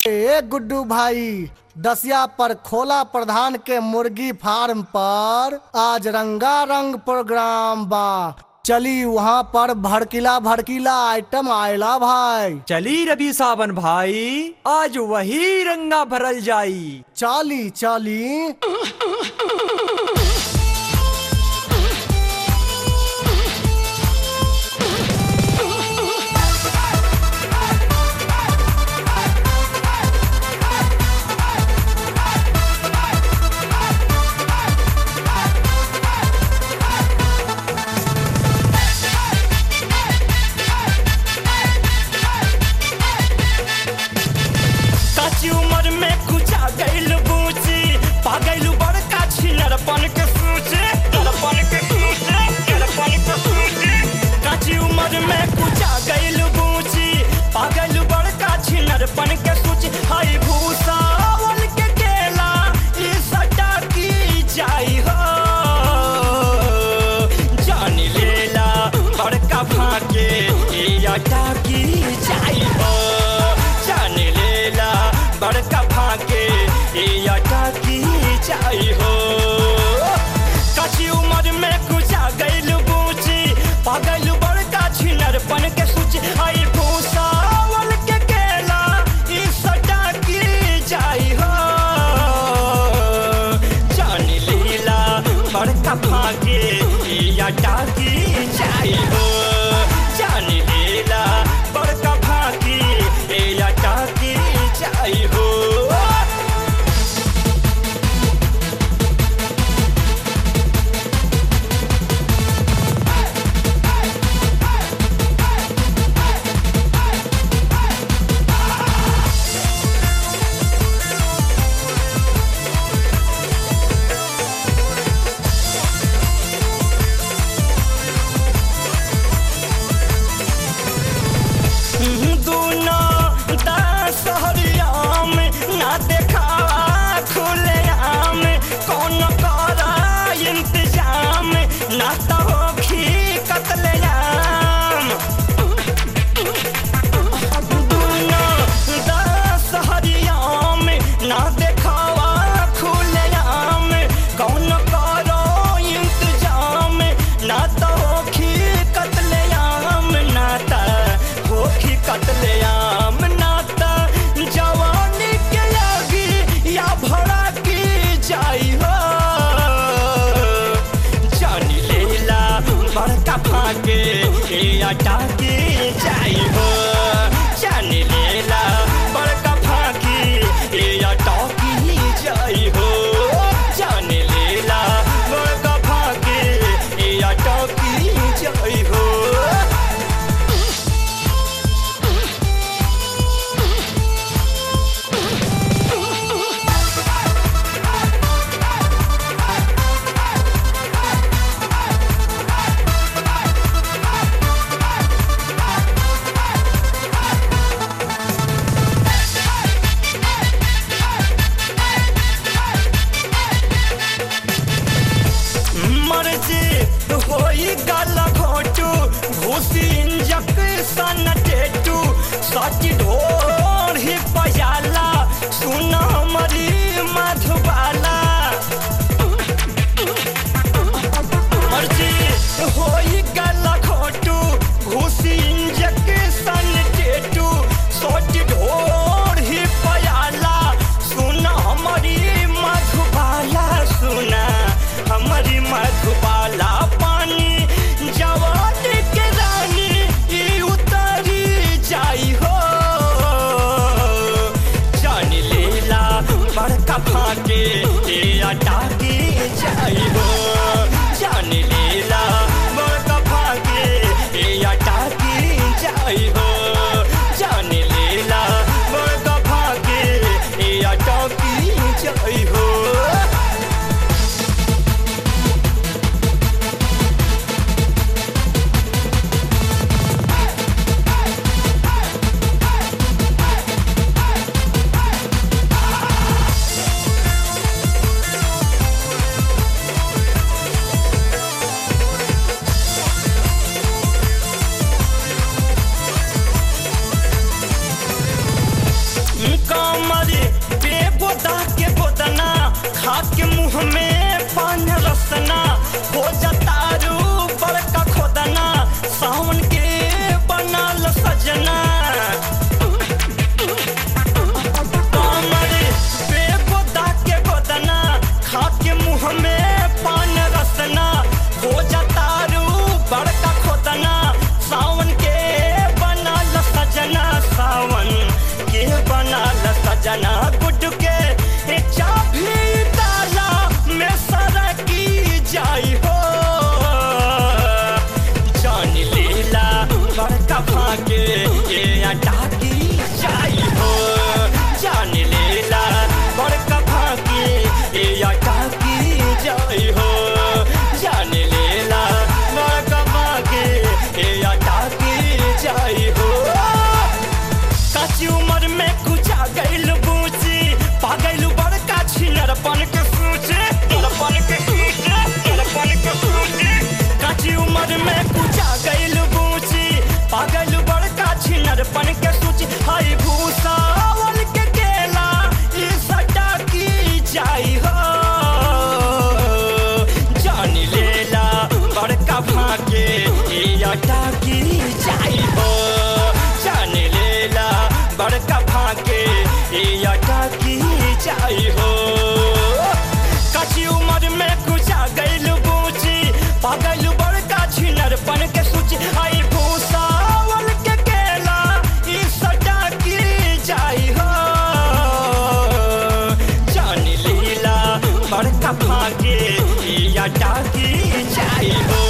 ए गुड्डू भाई दसिया पर खोला प्रधान के मुर्गी फार्म पर आज रंगा रंग प्रोग्राम बा चली वहाँ पर भड़कीला भड़कीला आइटम आयला भाई चली रवि सावन भाई आज वही रंगा भरल जाई चाली चाली काची उम्र में कुचा गइल बूची पागल बड़का छिनरपन के सूचे नरपन के सूचे नरपन के सूचे काची उम्र में कुचा गइल बूची पागल बड़का छिनरपन के सूचे हाय भूसावल के केला ई सटा की जाई हो जान लेला बड़का भाके ई अटा की जाई हो जान लेला बड़का भाके ई अटा की जाई हो कची उम्र में कुचा गइल बूची पागल बड़का छिनरपन के सूची आई भूसावल के केला ई सटा की जाई हो जान लीला बड़का भागे या डाकी जाई हो जान लीला बड़का भागी या डाकी जाई हो कमरे बेबोदा के बोदना खा के मुंह में पान रसना हो जतारू बड़का खोदना सावन के बनल सजना कमरे बेबोदा के बोदना खा के मुंह में पान रसना हो जतारू बड़का खोदना सावन के बनल सजना सावन के बनल सजना गुड के ए चाभी डाला में सरकी जाई हो जान लीला बड़का भागे ए अटाकी जाई हो जान लीला बड़का भागे ए अटाकी जाई हो जान लीला बड़का भागे ए अटाकी जाई हो काची उम्र में कुचा गइल बूची पागल बड़का छिनरपन के सूचे छिनरपन के सूचे छिनरपन के सूचे काची उम्र में कुचा गइल बूची पागल बड़का छिनरपन के सूची हाय भूसावल के केला ई सटा की जाई हो जान लेला बड़का भागे ई अटा की जाई हो जान लेला बड़का भागे ई अटा की जाई हो कची उम्र में कुचा गइल बूची पागल बड़का छिनरपन के सूची आई भूसावल के केला ई सटा की जाई हो जान लीला बड़का भागे ई अटा की जाई हो